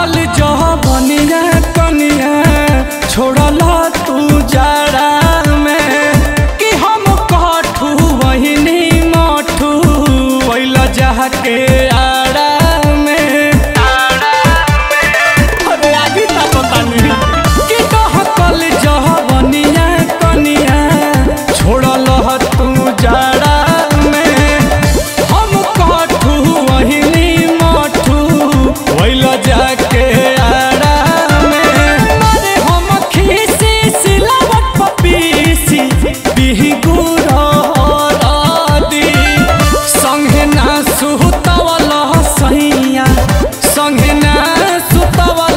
कल जवनिया कनिया छोड़ला तू जाड़ा में कि हम कठू वहिनी मठू वैल जाके आड़ा में अरे आगे ता पता नहीं कि कह कल जवनिया कनिया छोड़ला तू जाड़ा में हम कठू वहिनी मठू वैल जाके आड़ा में अरे हम खीसी सिलावट पपीसी बिहुर दी संगे ना सुतवल सैया संगे ना सुतवल